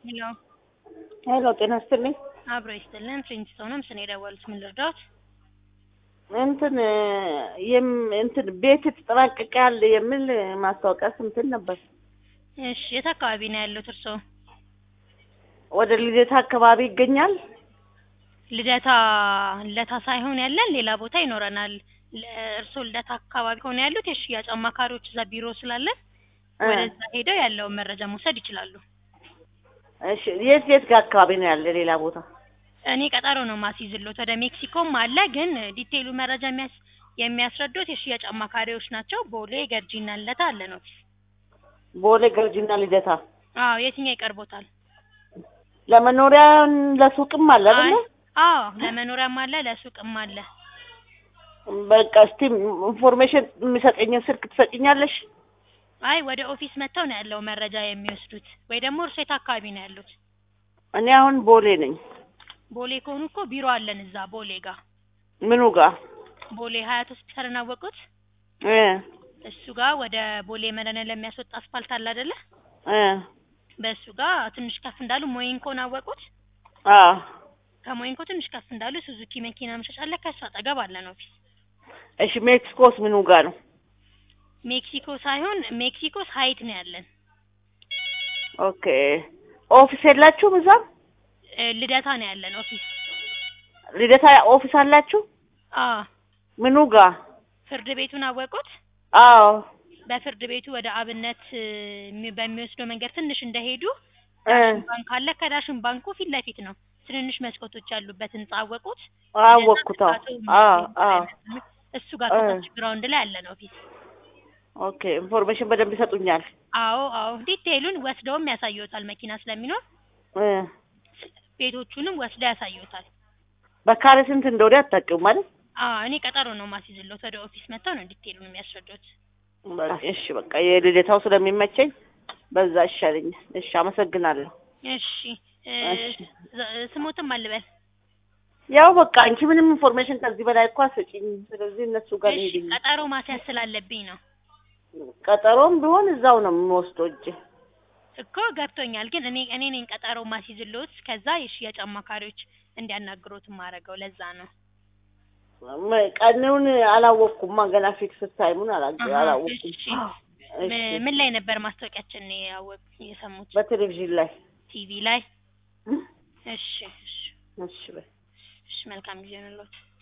ሄሎ ሄሎ ጤና ይስጥልኝ። አብሮ ይስጥልን። ፕሪንስቶንም ስኔ የደወሉት ምን ልርዳዎት? እንትን የም እንትን ቤት ተጠናቀቃል የሚል ማስታወቂያ ስምትን ነበር። እሺ የት አካባቢ ነው ያሉት እርስዎ? ወደ ልደታ አካባቢ ይገኛል። ልደታ ልደታ ሳይሆን ያለን ሌላ ቦታ ይኖረናል። ለ- እርስዎ ልደታ አካባቢ ከሆነ ያሉት የሽያጭ አማካሪዎች እዛ ቢሮ ስላለን እ ወደዛ ሄደው ያለውን መረጃ መውሰድ ይችላሉ። እሺ የት የት ጋር አካባቢ ነው ያለ ሌላ ቦታ? እኔ ቀጠሮ ነው ማስይዝሎት። ወደ ሜክሲኮም አለ፣ ግን ዲቴይሉ መረጃ የሚያስ የሚያስረዱት የሽያጭ አማካሪዎች ናቸው። ቦሌ ገርጂና ልደታ አለን ኦፊስ። ቦሌ ገርጂና ልደታ። አዎ የትኛው ይቀርቦታል? ለመኖሪያ ለሱቅም አለ አይ አይደለ? አዎ ለመኖሪያም አለ ለሱቅም አለ። በቃ እስቲ ኢንፎርሜሽን የሚሰጠኝን ስልክ ትሰጭኛለሽ? አይ ወደ ኦፊስ መጥተው ነው ያለው መረጃ የሚወስዱት። ወይ ደግሞ እርሶ የት አካባቢ ነው ያሉት? እኔ አሁን ቦሌ ነኝ። ቦሌ ከሆኑ እኮ ቢሮ አለን እዛ ቦሌ ጋር። ምኑ ጋር? ቦሌ ሀያት ሆስፒታልን አወቁት? እ እሱ ጋር ወደ ቦሌ መድኃኒዓለም ለሚያስወጣ አስፋልት አለ አይደለ? እ በእሱ ጋር ትንሽ ከፍ እንዳሉ ሞይንኮን አወቁት? አ ከሞይንኮ ትንሽ ከፍ እንዳሉ ሱዙኪ መኪና መሸጫ አለ። ከሱ አጠገብ አለን ኦፊስ። እሺ ሜክሲኮስ ምኑ ጋር ነው? ሜክሲኮ ሳይሆን ሜክሲኮስ ሀይት ነው ያለን። ኦኬ ኦፊስ የላችሁም እዛ? እ ልደታ ነው ያለን ኦፊስ። ልደታ ኦፊስ አላችሁ? አዎ ምኑ ጋር? ፍርድ ቤቱን አወቁት? አዎ በፍርድ ቤቱ ወደ አብነት እ ሚ- በሚወስደው መንገድ ትንሽ እንደሄዱ እ ዳሽን ባንክ አለ። ከዳሽን ባንኩ ፊት ለፊት ነው። ትንንሽ መስኮቶች ያሉበት ህንጻ አወቁት? አወቅኩት። አዎ አዎ አዎ እሱ ጋር እ ከታች ግራውንድ ላይ አለን ኦፊስ። ኦኬ ኢንፎርሜሽን በደንብ ይሰጡኛል። አዎ አዎ ዲቴይሉን ወስደውም ያሳዩታል። መኪና ስለሚኖር እ ቤቶቹንም ወስደው ያሳዩታል። በካሬ ስንት እንደሆነ አታውቂውም ማለት? አዎ እኔ ቀጠሮ ነው ማስይዝሎት። ወደ ኦፊስ መጥተው ነው ዲቴይሉን የሚያስረዱት። በቃ እሺ በቃ የልደታው ስለሚመቸኝ በዛ ይሻለኛል። እሺ አመሰግናለሁ። እሺ እ እሺ ዝ- ስሞትም አልበል። ያው በቃ አንቺ ምንም ኢንፎርሜሽን ከዚህ በላይ እኮ አትሰጪኝ። ስለዚህ እነሱ ጋር እሺ ልሄድ ቀጠሮ ማስያዝ ስላለብኝ ነው ቀጠሮም ቢሆን እዛው ነው የምወስደው እጄ። እኮ ገብቶኛል። ግን እኔ እኔ ነኝ ቀጠሮ ማስይዝሎት። ከዛ የሽያጭ አማካሪዎች እንዲያናግሮት ማረገው ለዛ ነው። መ- ቀኑን አላወቅኩማ ገና ፊክስ ታይሙን አላ- አሀ አላወቅኩም። እሺ እሺ ም- ምን ላይ ነበር ማስታወቂያችን ያወቅ የሰሙት? በቴሌቪዥን ላይ ቲቪ ላይ። እሺ እሺ እሺ በይ። እሺ መልካም ጊዜ ነው።